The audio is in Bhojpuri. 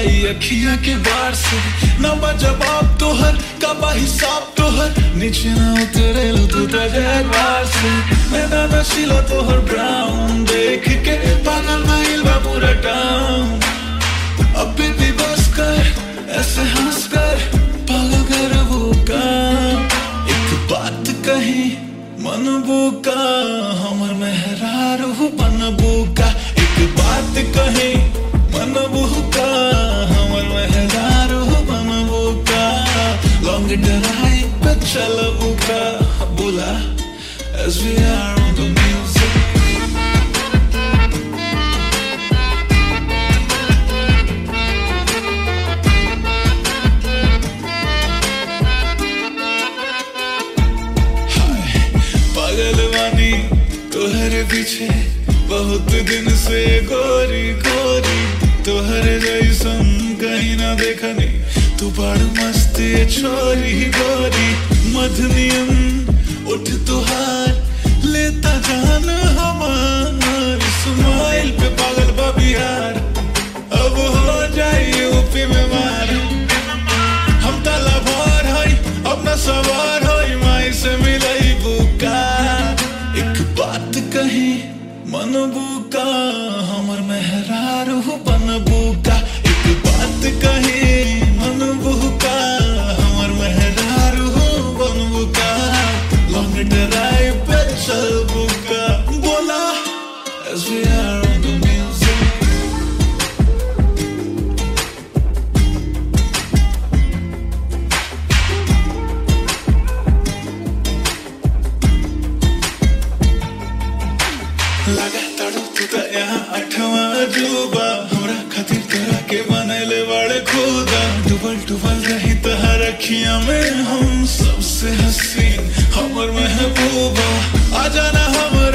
ई अखिया के बार से ना बा जवाब तोहर का बा हिसाब तोहर नीचे ना उतरे लो तू तो बार से मैंने नशीला तोहर ब्राउन देख के पागल भइल बा पूरा टाउन अब भी बस कर ऐसे हंस कर पागल कर वो का एक बात कही मन बुका हमर मेहरार हो बन बुका एक बात कही मन बुका हमर मेहरार हो बन बुका लॉन्ग ड्राइव पे चल बुका बोला as we are on the music पागल वानी तोहरे पीछे बहुत दिन से गोरी गोरी तोहरे जैसन कहीं ना देखनी तू बड़ मस्त ये छोरी गोरी मधनियम उठ तुहार लेता जान हमार स्माइल पे पागल बा बिहार अब हो जाई यूपी में मार हम ताला भर हई अपना सवार हई माई से मिलई बुका एक बात कही मन बुका हमर मेहरार हो बन बुका एक बात कही मन बुका हमर मेहरार हो बन बुका लॉन्ग ड्राइव पे चल बुका बोला as we are on the music लगा तड़ो तू त यहाँ अठवा अजूबा हमरा खातिर तोरा के बनैले बड़े खुदा डुबल डुबल रही तहर अखियां में हम सबसे हसीन हमर महबूबा आ जाना हम